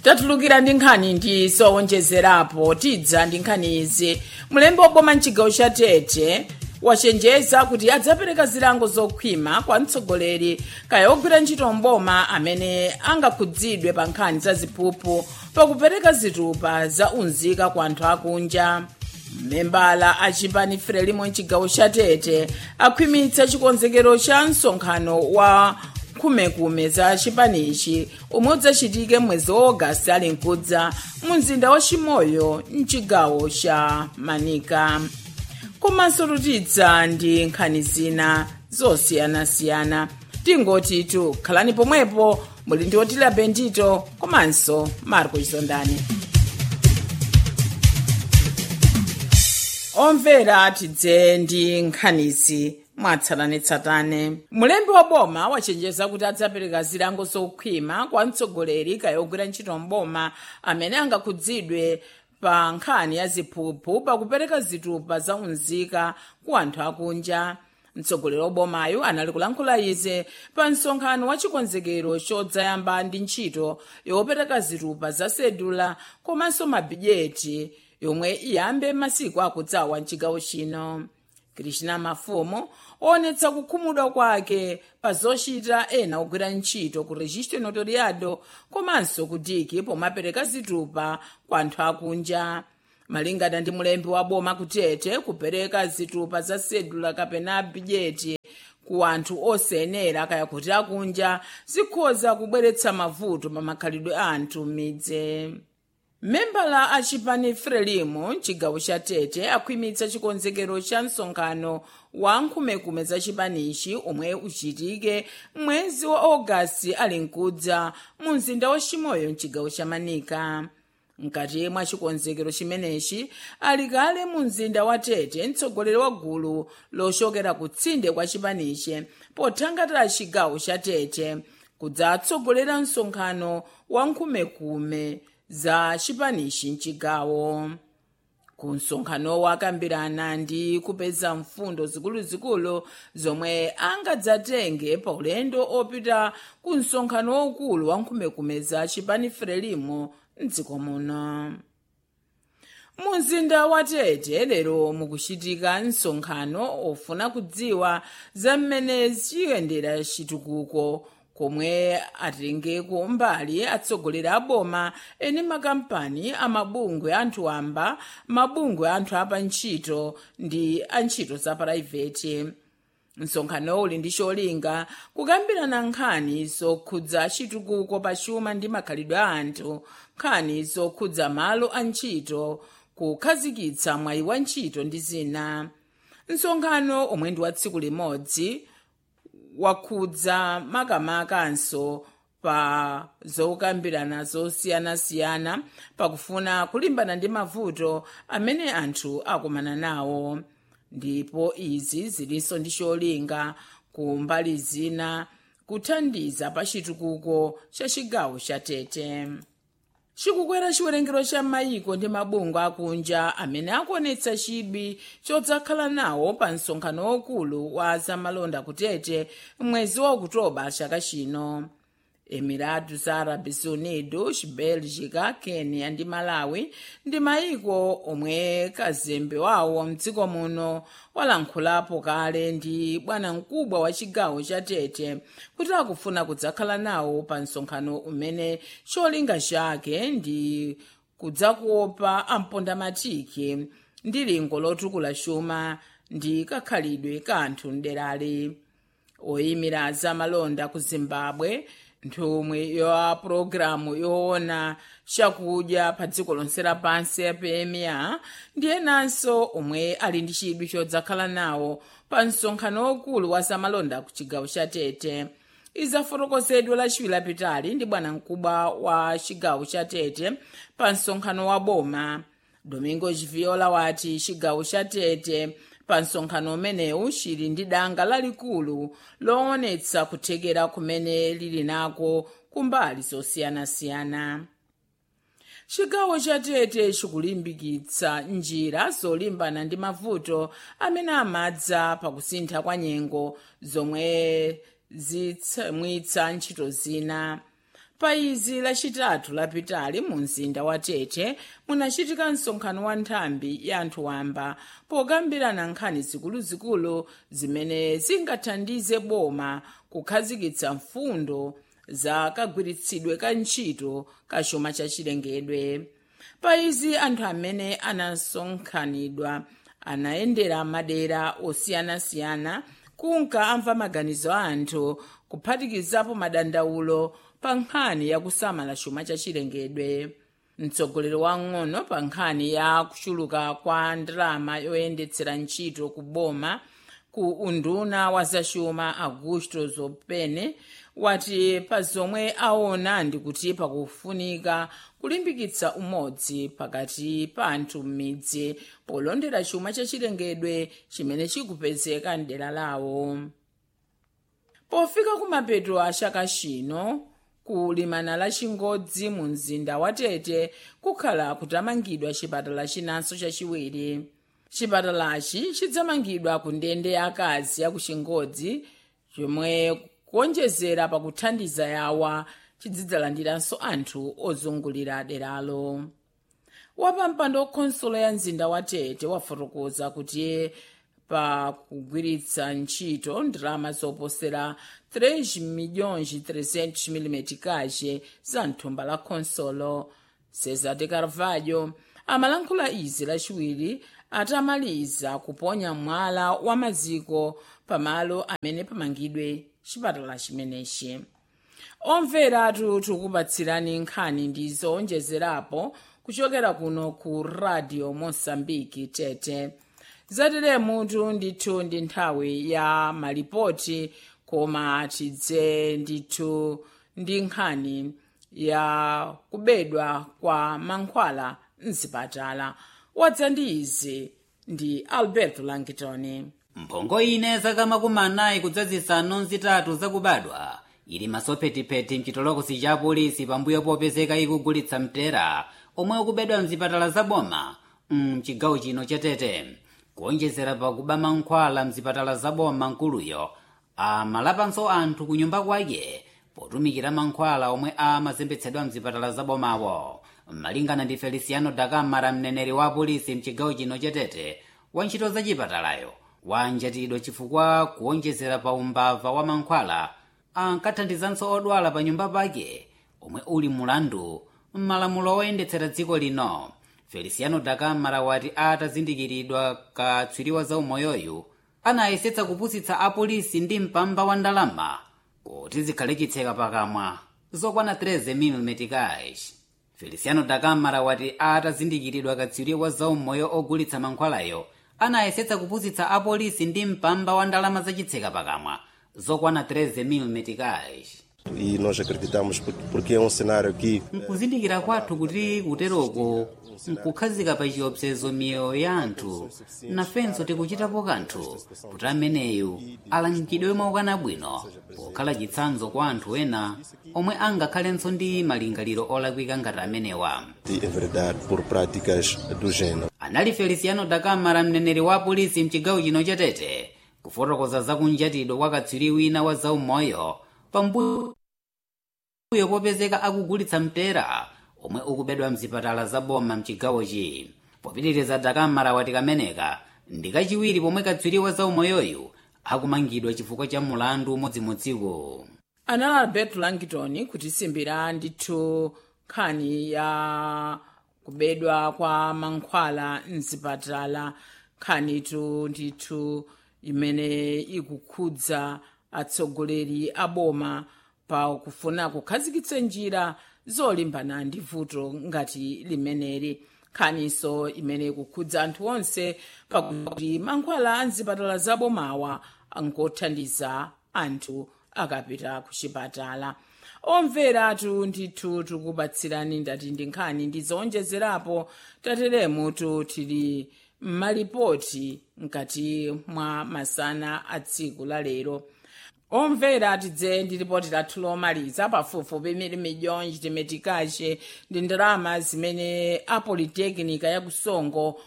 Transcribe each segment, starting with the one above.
tatulukira ndi nkhani ndi zowonjezerapo tidza ndi nkhani izi mlembi woboma mchigawo cha tete wachenjeza kuti adzapereka zilango zokhwima kwa mtsogoleri kaya ogwira ntchito mboma amene angakhudzidwe pa nkhani za ziphuphu pakupereka zitupa za unzika kwa anthu akunja membala a chipani frelimo mchigawo cha tete akhwimitsa chikonzekero cha msonkhano wa nkhumekume za chipanichi umwe udzachitike mwezi wa ogasiti ali mkudza mu mzinda wa chimoyo mchigawo cha manika komanso tutidza ndi nkhani zina zosiyanasiyana tingoti tu khalani pomwepo muli ndi otila bendito komanso marco chizondani omvera tidze ndi nkhanizi mwatsatanetsatane mulembi wa boma wachenjeza kuti adzapereka zilango zokhwima kwa mtsogoleri kaya ogwira ntchito mboma amene angakhudzidwe pa nkhani ya ziphuphu pakupereka zitupa za unzika ku anthu akunja mtsogoleri wa bomayo anali kulankhula izi pa msonkhano wa chikonzekero chodzayamba ndi ntchito yopereka zitupa za sedula komanso mabhijeti yomwe iyambe masiku akudzawa mchigawo chino krishna mafumo onetsa kukhumudwa kwake pa zochita ena ogwira ntchito ku registro notariado komanso ku diki pomapereka zitupa kwa anthu akunja malingana ndi mulembi wa boma kutete kupereka zitupa za sedula kapena bhijeti ku anthu osayenera kaya kuti akunja zikhoza kubweretsa mavuto pa makhalidwe a anthu m'midzi membala a chipani frelimo mchigawo cha tete akhwimitsa chikonzekero cha msonkhano wa nkhumekume za chipanichi omwe uchitike mwezi wa ogasiti ali mkudza mu mzinda wa chimoyo mchigawo cha manika mkati mwa chikonzekero chimenechi ali kale mu mzinda wa tete mtsogoleri wa gulu lochokera kutsinde kwa chipanichi pothangatira chigawo cha tete kudzatsogolera msonkhano wa nkhumekume za chipanichi mchigawo ku msonkhanowo akambirana ndi kupeza mfundo zikuluzikulu zomwe angadzatenge pa ulendo opita ku msonkhano waukulu wa nkhumekume za chipani frelimo mdziko muno mu mzinda wa tete lero mukuchitika msonkhano ofuna kudziwa za mmene ziyendera chitukuko komwe atengeko mbali atsogoleri a boma eni makampani amabungwe anthu wamba mabungwe anthu apa ntchito ndi antchito za puraiveti msonkhano uli ndi cholinga kukambirana nkhani zokhudza chitukuko pa chuma ndi makhalidwe a anthu nkhani zokhudza malo a ntchito kukhazikitsa mwayi wa ntchito ndi zina msonkhano omwe ndi wa tsiku limodzi wakhudza makamakanso pa zokambirana zosiyanasiyana pakufuna kulimbana ndi mavuto amene anthu akumana nawo ndipo izi zilinso ndi cholinga ku mbali zina kuthandiza pa chitukuko cha chigawo cha tete chikukwera chiwerengero cha mayiko ndi mabungwe akunja amene akuonetsa chidwi chodzakhala nawo pa msonkhano waukulu wa zamalonda kutete mwezi wa okutoba chaka chino emiratus arabes unidos belgica kenya ndi malawi ndi mayiko omwe kazembe wawo mdziko muno walankhulapo kale ndi bwanamkubwa wa chigawo cha tete kuti akufuna kudzakhala nawo pa msonkhano umene cholinga chake ndi kudzakuopa ampondamatiki ndi lingo lotukula chuma ndi kakhalidwe ka anthu mderali oyimira zamalonda ku zimbabwe nthumwi ya pulogalamu yoona chakudya pa dziko lonse lapansi ya pma ndi enanso omwe ali ndi chidwi chodzakhala nawo pa msonkhano waukulu wa zamalonda ku chigawo cha tete izafotokozedwa lachiwiri lapitali ndi bwanamkubwa wa chigawo cha tete pa msonkhano wa boma domingo chiviola wati chigawo cha tete pa msonkhano umenewu chili ndi danga lalikulu loonetsa kuthekera kumene lili nako kumbali zosiyanasiyana chigawo cha tete chikulimbikitsa njira zolimbana ndi mavuto amene amadza pakusintha kwa nyengo zomwe zitsamwitsa ntchito zina pa izi lachitatu lapitali mu mzinda wa tete munachitika msonkhano wa nthambi ya anthu wamba pokambirana nkhani zikuluzikulu zimene zingathandize boma kukhazikitsa mfundo za kagwiritsidwe ka ntchito ka chuma chachilengedwe pa izi anthu amene anasonkhanidwa anayendera madera osiyanasiyana kunka amva maganizo a anthu kuphatikizapo madandaulo pa nkhani ya kusamala chuma chachilengedwe mtsogoleri wang'ono pa nkhani ya kuchuluka kwa ndalama yoyendetsera ntchito ku boma ku unduna wa zachuma augusto zopene wati pa zomwe aona ndikuti pakufunika kulimbikitsa umodzi pakati pa anthu m'midzi polondera chuma chachilengedwe chimene chikupezeka mdera lawo pofika kumapeto a chaka chino kulimana la chingodzi mu mzinda wa tete kukhala kutamangidwa chipatala chinanso chachiwiri chipatalachi chidzamangidwa ku ndende ya akazi ya ku chingodzi chomwe kuonjezera pakuthandiza yawa chizidzalandiranso anthu ozungulira deralo wapampando khonsolo ya mzinda wa tete wafotokoza kuti pa kugwiritsa ntchito ndalama zoposera 3 milhões 300 mm kache za mthumba la khonsolo cesar de carvalho amalankhula izi lachiwiri atamaliza kuponya mwala wa maziko pamalo amene pamangidwe chipatala chimenechi omvera tikupatsirani nkhani ndi zowonjezerapo kuchokera kuno ku radio mosambiki tete zateremutu ndithu ndi nthawi ya malipoti koma tidze ndithu ndi nkhani ya kubedwa kwa mankhwala mzipatala wadza ndi izi ndi alberto langitoni mphongo ine zaka makumi anayi kudzazisanu zitatu zakubadwa ili masophetipeti mchitolokosi cha polisi pambuyo popezeka ikugulitsa mtera omwe ukubedwa mzipatala zaboma mchigawo chino chatete kuonjezera pakuba mankhwala mzipatala zaboma nkuluyo amalapanso anthu ku nyumba kwake potumikira mankhwala omwe amazembetsedwa mzipatala zabomawo malingana ndi feliciano dakamara mneneri wa polisi mchigawo chino chatete wa ntchito zachipatalayo wanjatidwa chifukwa kuonjezera pa umbava wa mankhwala ankathandizanso odwala pa nyumba pake omwe uli mulandu m'malamulo oyendetsera dziko lino feliciano dakamara wati atazindikiridwa katswiriwa za umoyoyu anayesetsa kupusitsa apolisi ndi mpamba wa ndalama kuti zikhale chitseka pakamwa zokwana 13 mm cash feliciano dakamara wati atazindikiridwa katswiriwa za umoyo ogulitsa mankhwalayo anayesetsa kupusitsa apolisi ndi mpamba wa ndalama zachitseka pakamwa zokwana 13 mm cash e nós acreditamos por- porque é um cenário que nkuzindikira kwathu kuti kuteroko nkukhazika pa chiopsezo miyoyo ya anthu nafenso tikuchitapo kanthu kuti ameneyu alangidwe mwaukana bwino pokhala chitsanzo kwa anthu ena omwe angakhalenso ndi malingaliro olakwika ngati amenewa de enveredar por práticas do género. anali feliciano dakamara mneneri wa polisi mchigawo chino chatete kufotokoza zakunjatidwa kwa katswiri wina wa zaumoyo pambuyo popezeka akugulitsa mtera omwe ukubedwa mzipatala zaboma mchigawochi popitiriza dakamara wati kameneka ndi kachiwiri pomwe katswiri wa zaumoyoyu akumangidwa chifukwa cha mulandu umodzimodziko anali alberto langton kutisimbira ndithu nkhani ya kubedwa kwa mankhwala mzipatala nkhanitu ndithu imene ikukhudza atsogoleri a boma pa kufuna kukhazikitsa njira zolimbana ndi vuto ngati limeneli nkhaniso imene ikukhudza anthu onse pakuti mankhwala a mzipatala zabomawa angothandiza anthu akapita ku chipatala omveratu ndithu tikubatsirani ndati ndi nkhani ndi zowonjezerapo tateremutu tili m'malipoti mkati mwa masana a tsiku la lero omvera tidze ndi ripoti lathu lomaliza pafupifupi mili milhões de meticage ndi ndalama zimene a politekinika ya kusongo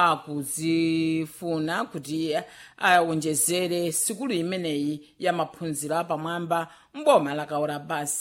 akuzifuna kuti awonjezere sikulu imeneyi ya maphunziro apamwamba mboma la kaora basa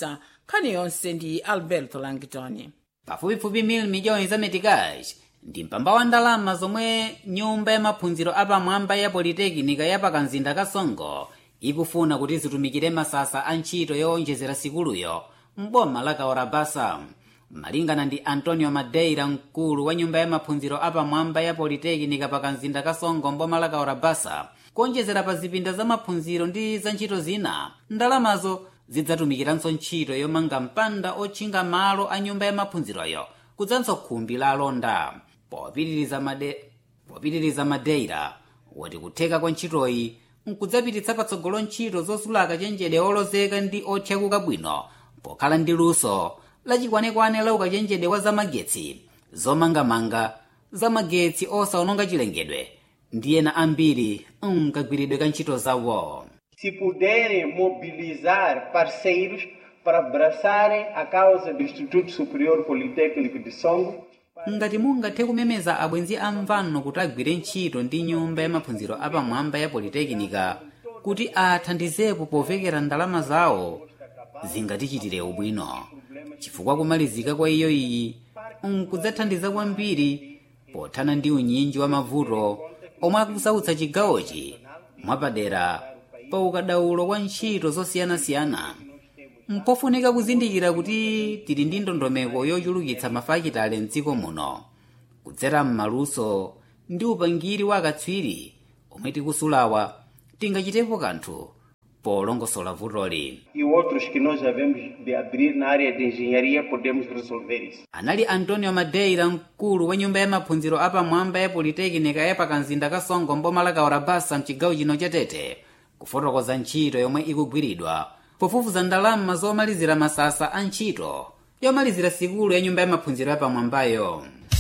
nkhani yonse ndi alberto langitoni pafupifupi mil miliyoni za metikazi ndi mpamba wa ndalama zomwe nyumba ya maphunziro apamwamba ya politekinika ya pakamzinda kasongo ikufuna kuti zitumikire masasa a ntchito yowonjezera sikuluyo mboma la kaorabasa malingana ndi antonio madeira mkulu wa nyumba ya maphunziro apamwamba ya politekinika pakamzinda kasongo mboma la kaorabasa kuonjezera pa zipinda za maphunziro ndi za ntchito zina ndalamazo zidzatumikiranso ntchito yomanga mpanda otchinga malo a nyumba ya maphunziroyo kudzanso khumbi la alonda popitiriza made popitiriza madeira wati kutheka kwa ntchitoyi nkudzapititsa patsogolo ntchito zosulaka chenjede olozeka ndi othyakuka bwino pokhala ndi luso lachikwanekwane la ukachenjede wa zamagetsi zomangamanga zamagetsi osaononga chilengedwe ndi ena ambiri mkagwiridwe ka ntchito zawo se puderem mobilizar parceiros para abraçarem a causa do Instituto Superior Politécnico de Songo, ngati mungathe kumemeza abwenzi amvano kuti agwire ntchito ndi nyumba ya maphunziro apamwamba ya politekinika kuti athandizepo povekera ndalama zawo zingatichitire ubwino chifukwa kumalizika kwa iyo iyi nkudzathandiza kwambiri pothana ndi unyinji wa mavuto omwe akusautsa chigawochi mwapadera pa ukadaulo kwa ntchito zosiyanasiyana mpofunika kuzindikira kuti tili ndi ndondomeko yochulukitsa mafakitale mdziko muno kudzera m'maluso ndi upangiri wa akatswiri omwe tikusulawa tingachitepo kanthu polongosola vutoli e outros que nós havemos de abrir na área de engenharia, podemos resolver isso. anali antonio madeira mkulu wa nyumba ya maphunziro apamwamba ya politekinika ya pakamzinda kasongo mboma la kaorabasa mchigawo chino cha tete kufotokoza ntchito yomwe ikugwiridwa pofufuza ndalama zomalizira masasa a ntchito yomalizira sikulu ya nyumba ya maphunziro yapamwambayo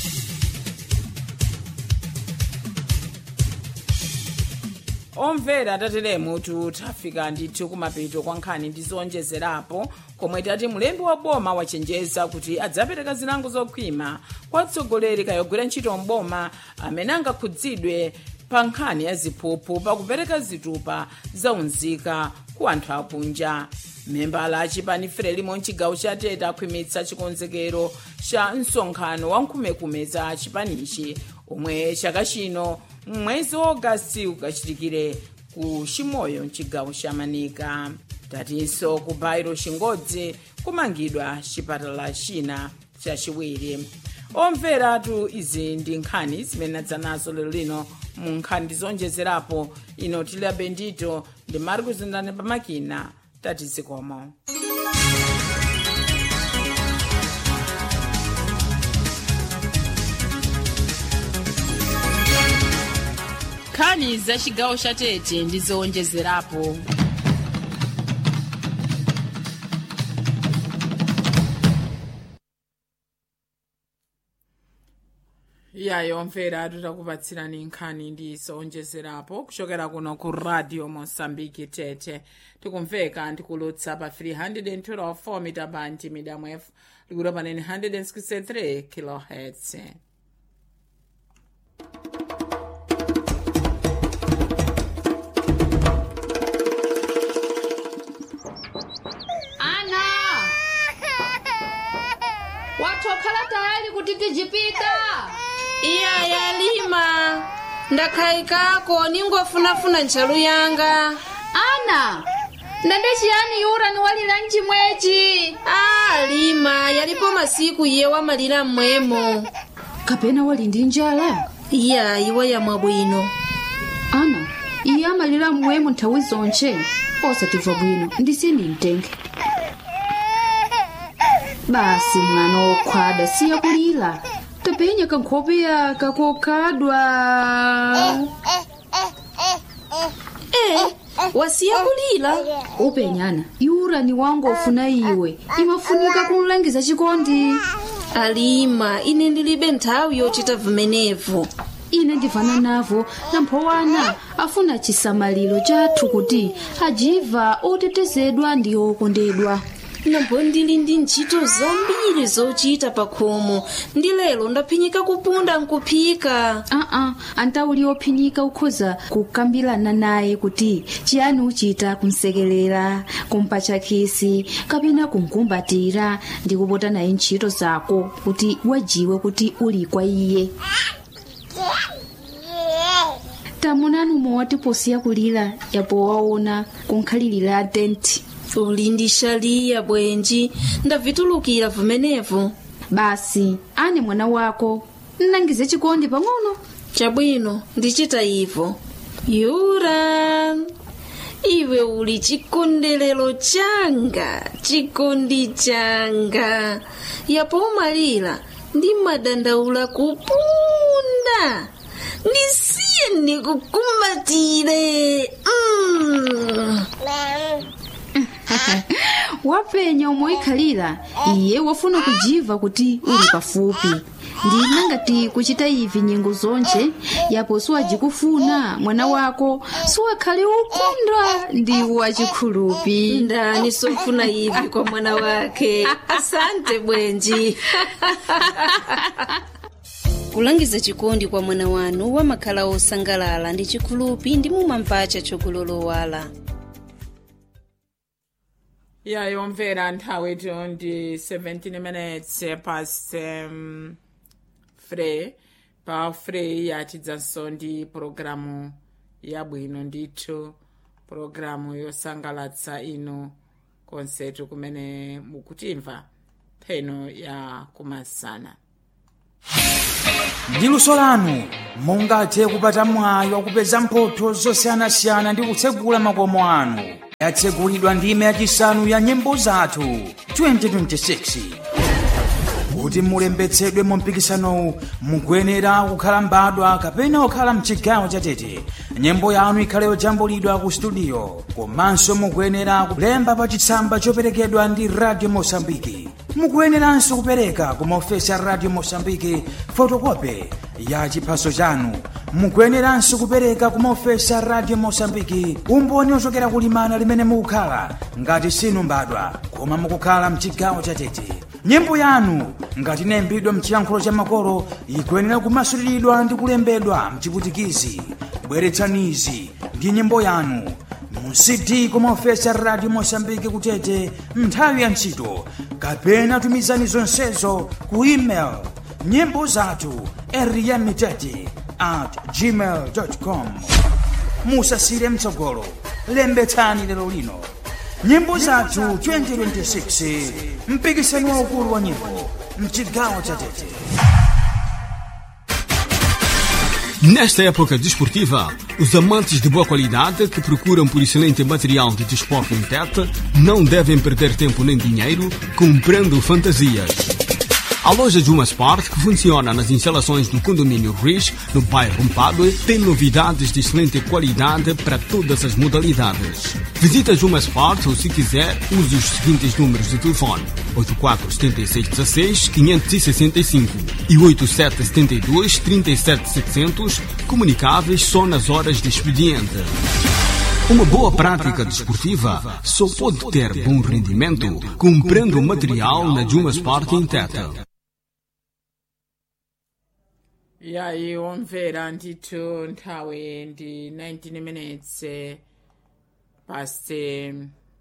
omvera tateremu tafika ndithu kumapeto kwa nkhani ndi zowonjezerapo komwe tati mulembi wa boma wachenjeza kuti adzapereka zilango zokhwima kwa atsogoleri kayogwira ntchito mboma amene angakhudzidwe pa nkhani ya ziphuphu pakupereka zitupa zaunzika ku anthu akunja membala achipani frelimo mchigawo cha tete akhwimitsa chikonzekero cha msonkhano wa nkhumekume za chipanichi omwe chaka chino mwezi wa ogasiti ukachitikire ku chimoyo mchigawo cha manika tatinso ku bairo chingodzi kumangidwa chipatala china chachiwiri omveratu izi ndi nkhani zimene adzanazo lero lino mu nkhani ndizonjezerapo ino tili abendito ndi mari kuzindane pamakina tatizikomo nkhani za chigawo cha tete ndi zowonjezerapo yayo mvera titakupatsirani nkhani ndi zowonjezerapo kuchokera kuno ku radio mosambiki tete tikumveka ndikulutsa pa 312 mita bandi medium f likuti panene 163 kilohertz ana watokhala tayali kuti tijipita iya yalima ndakhayikako ningofunafuna ntchalu yanga ana ndende chiyani yura ni walira mchimwechi a lima yalipo masiku iye wamalira mmwemo kapena wali ndi njala iya iwe yamwa bwino ana iye amalira mmwemo nthawi zonche osatimva bwino ndisini mtenge basi mwana wokhwada siya kulira tapenya kankhope yaka kokhadwa e wasiya kulira upenyana yura ni wangu ofuna iwe imafunika kunlangiza chikondi alima ine ndilibe nthawi yochita vimenevo ine ndivana navo namphowana afuna chisamaliro chathu kuti ajiva otetezedwa ndi okondedwa nambo ndili ndi ntchito zambiri zochita pa khomo ndi lero ndaphinyika kupunda nkuphika aa antauli ophinyika ukhoza kukambirana naye kuti chiyani uchita kumsekelera kumpatcha khisi kapena kumkumbatira ndi kupota naye ntchito zako kuti wajiwe kuti uli kwa iye tamunani umwe watiposiya kulira yapo waona kunkhalirira tenti uli ndi shaliya bwenji ndavitulukira vumenevu basi ane mwana wako nnangize chikondi pang'ono chabwino ndichita ivo yura iwe uli chikondelero changa chikondi changa yapo umalira ndi madandaula kupunda ndisiye ndikukumbatire mm. wapenya omwe ikhalira iye wafuna kujiva kuti uli pafupi ndina ngati kuchita ivi nyengo zonje yapo siwajikufuna mwana wako siwakhale ukondwa ndi wachikhulupi ndani sofuna ivi kwa mwana wake asante bwenji kulangiza chikondi kwa mwana wanu wamakhala osangalala ndi chikhulupi ndi mumamvacha chokulolowala ya yomvera nthawi ito ndi 17 minutes past um, free pa free yatidzanso ndi pologalamu yabwino ndithu pologalamu yosangalatsa inu konsetu kumene mukutimva pheno ya kumasana ndi luso lanu mungathe kupata mwayi wakupeza mphotho zosiyanasiyana ndi kutsegula makomo anu yatsegulidwa ndime yachisanu ya nyimbo zathu 2026 kuti mulembetsedwe mu mpikisanowu mukuyenera kukhala mbadwa kapena kukhala mchigawo chatete nyimbo yanu ikhale yojambulidwa ku studio komanso mukuyenera kulemba pa chitsamba choperekedwa ndi radio mosambiki mukuyeneranso kupereka ku maofesi a radio mosambiki fotokope ya chiphaso chanu mukuyeneranso kupereka ku maofesi a radio mosambiki umboni ochokera kulimana limene mukukhala ngati sinu mbadwa koma mukukhala mchigawo chatete nyimbo yanu ngati inayimbidwa mchiyankhulo cha makolo ikuyenera kumasuliridwa ndi kulembedwa mchiputikizi bweretsanizi ndi nyimbo yanu mu cd kumaofesi a radio mosambiki kutete nthawi ya ntchito kapena tumizani zonsezo ku email nyimbo zathu eriyamitete at gmail com musasire mtsogolo lembetsani lero lino nyimbo zathu 2026 mpikisano waukulu wa nyimbo mchigawo cha tete Nesta época desportiva, os amantes de boa qualidade que procuram por excelente material de desporto em Tete não devem perder tempo nem dinheiro comprando fantasias. A loja Juma Sport, que funciona nas instalações do condomínio Riz, no bairro Mpadue, tem novidades de excelente qualidade para todas as modalidades. Visita Juma Sport ou, se quiser, use os seguintes números de telefone: 847616 565 e 8772 37700, comunicáveis só nas horas de expediente. Uma boa prática desportiva só pode ter bom rendimento comprando material na Juma Sport em Tete. E aí, omvera ndithu nthawi ndi 19 minutes eh, past eh,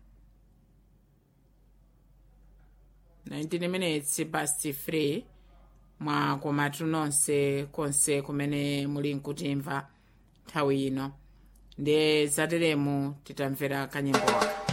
19 minutes past 3 mwa komatu nonse konse kumene muli nkutimva nthawi ino ndi zateremu titamvera kanyimbo waka